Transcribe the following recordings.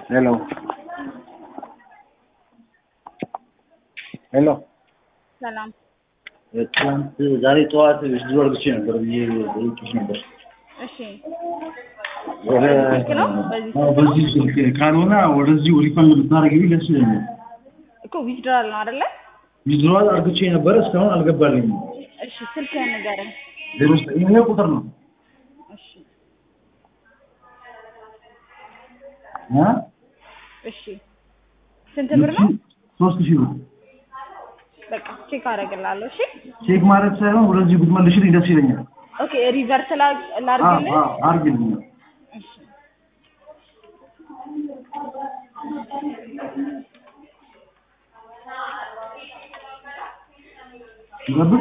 ሄሎ ሄሎ ሰላም ትናንት ዛሬ ጠዋት ስድሮ አርግቼ ነበር ብዬ ጠይቄሽ ነበር። እሺ ወደ ስልክ ነው? በዚህ አዎ፣ በዚህ ስልክ ካልሆነ ወደዚሁ ሪፈንድ ብታደርጊልኝ ደስ ይለኛል። እኮ ዊዝድራል ነው አይደለ? ዊዝድሮዋል አርግቼ ነበረ እስካሁን አልገባልኝም። እሺ ስልክህን ንገረኝ። ዜሮ ዘጠኝ ይሄ ቁጥር ነው እሺ እ እሺ ስንት ብር ነው? ሶስት ሺህ ብር በቃ ቼክ አደርግልሃለሁ። እሺ ቼክ ማድረግ ሳይሆን ወደዚህ ብትመልሽልኝ ደስ ይለኛል። ኦኬ ሪቨርስ ላ- አዎ ላድርግልህ? አዎ አርግልኝ። እሺ ይገብል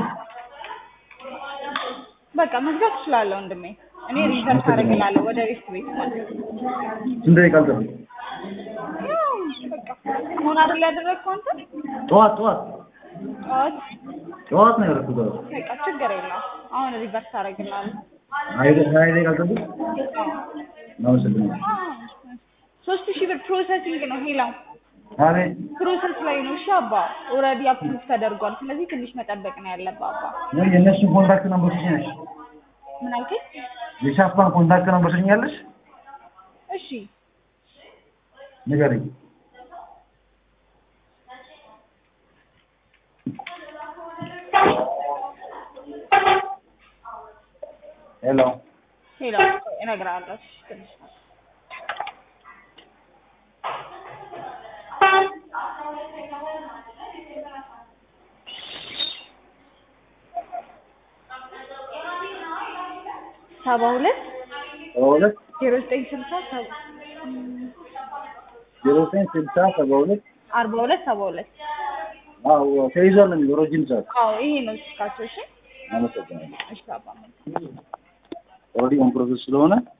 በቃ መግዛት እችላለሁ ወንድሜ። እኔ ሪቨርስ አደርግልሃለሁ ወደ ቤት ቤት ማለት ነው። ስንት ደቂቃ አልጠብቅ? ያው በቃ አሁን አይደል ያደረግከው አንተ? ጠዋት ጠዋት ጠዋት ጠዋት ነው ያደረኩት። አዎ። በቃ ችግር የለውም። አሁን ሪቨርስ አደርግልሃለሁ። ሀያ ደ- ሀያ ደቂቃ አልጠብቅ? አዎ። አመሰግናለሁ። ሶስት ሺህ ብር ፕሮሰሲንግ ነው ሄላው አቤት ፕሮሰስ ላይ ነው። እሺ አባ ኦልሬዲ አፕሩቭ ተደርጓል። ስለዚህ ትንሽ መጠበቅ ነው ያለብህ አባ። ወይ የእነሱን ኮንታክት ነምበር ትሰኛለሽ? ምን አልከኝ? የሻፓን ኮንታክት ነምበር ትሰኛለሽ? እሺ ንገረኝ። ሄሎ ሄላው እነግርሃለሁ። እሺ ትንሽ ሰባ ሁለት ሰባ ሁለት ዜሮ ዘጠኝ ስልሳ ሰባ ዜሮ ዘጠኝ ስልሳ ሰባ ሁለት አርባ ሁለት ሰባ ሁለት አዎ ተይዟል ነው የሚለው ረጅም ሰዓት። አዎ ይሄ ነው ስልካቸው። እሺ አመሰግናለሁ። እሺ አባ ኦልሬዲ ኦን ፕሮሰስ ስለሆነ